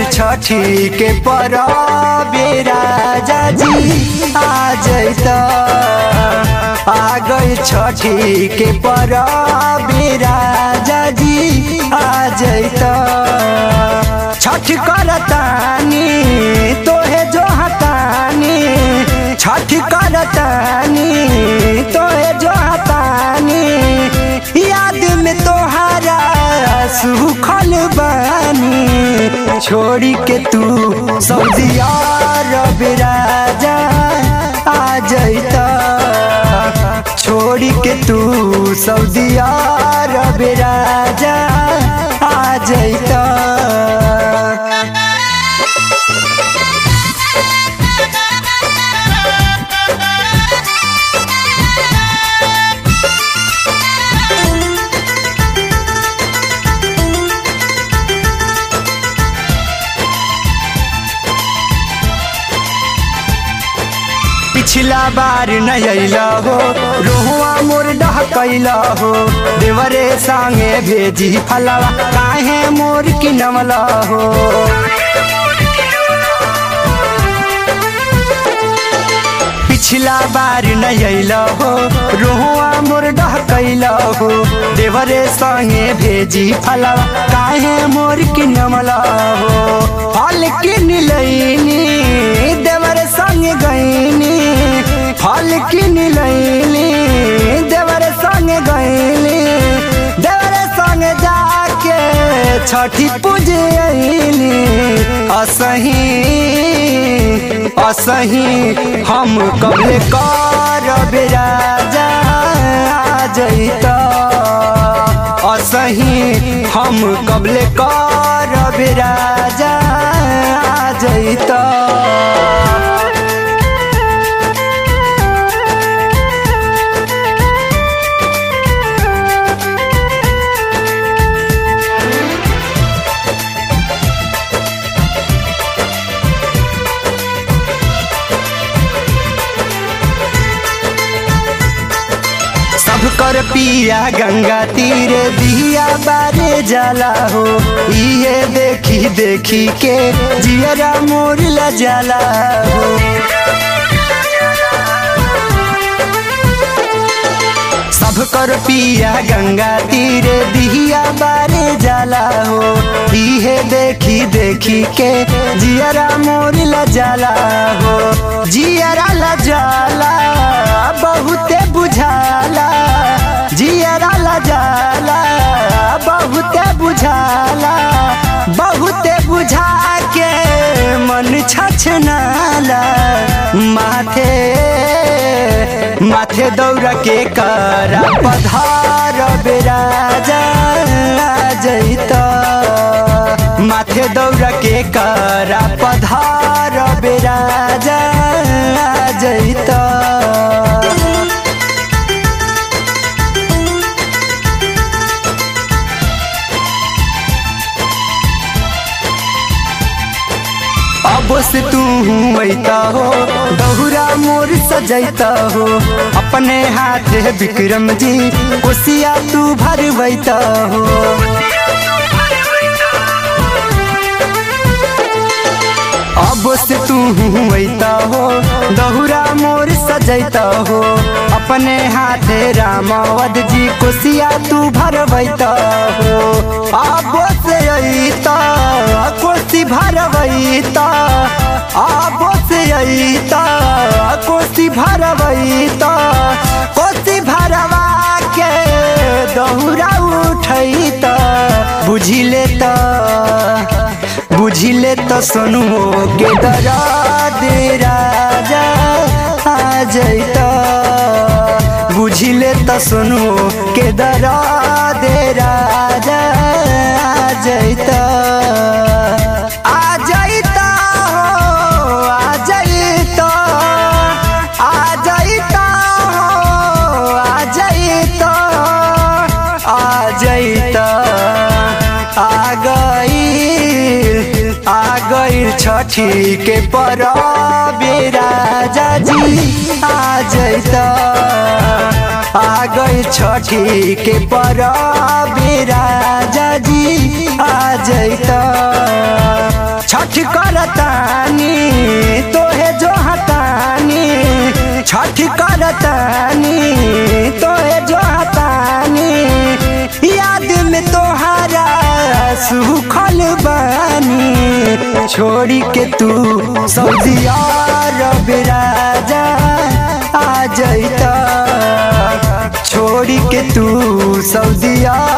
छठी के परबे राजा जी आ जैत आ गई छठी के परबे राजा जी आ जैत छठ करतानी तोहे जो हतानी छठ करतानी तोहे जो हतानी याद में तोहारा सुखल बानी छोड़ी के तू सऊदी अरब राजा आ जैता छोड़ी के तू सऊदी अरब राजा आ जैता पिछला बार नैला हो रोहुआ मोर डहकैला हो देवरे संगे भेजी फलवा काहे मोर किनवला हो पिछला बार नैला हो रोहुआ मोर डहकैला हो देवरे संगे भेजी फलवा काहे मोर किनवला हो फल किन लैनी देवर संग गईनी फल किन लैनी देवर संग गईनी देवर संग जाके छठी पूजे अइनी असही असही हम कबले करब राजा आ जैता असही हम कबले करब राजा आ जैता सब कर पिया गंगा तीरे दिया बारे जाला हो इहे देखी देखी के जियरा मोर ला जाला हो सब कर पिया गंगा तीरे दिया बारे जाला हो इहे देखी देखी के जियरा मोर ला जाला हो जियरा ला जाला बहुते बुझाला जियरा ला जाला बहुते बुझाला बहुते बुझा के मन छछनाला माथे माथे दौड़ के करा पधार बेराजा जैता माथे दौड़ के करा पधार बेराजा जैता अब से तू ऐता हो दहुरा मोर सजैता हो अपने हाथ विक्रम जी कोसिया तू भरवैता हो अब से तू ऐता हो दहुरा मोर सजैता हो अपने हाथे रामावद जी कोसिया तू भरवैता हो अब से ऐता कोसी भरवैता अब से ऐता कोसी भरवैता कोसी भरवा के दहुरा उठैता बुझी लेता बुझी ले तो सुनुओ के दरा दे राजा आ जैता बुझी ले तो सुनुओ के दरा दे राजा आ जैता आ जैता हो आ जैता आ जैता हो आ जैता आ जैता आ गई आ गई छठी के परबे राजा जी आ जैता आ गई छठी के परबे राजा जी आ जैता छठ छठ करतानी तोहे जो हतानी याद में तोहारा सुखल बानी छोड़ी के तू सऊदी अरब राजा आ जैता छोड़ी के तू सऊदी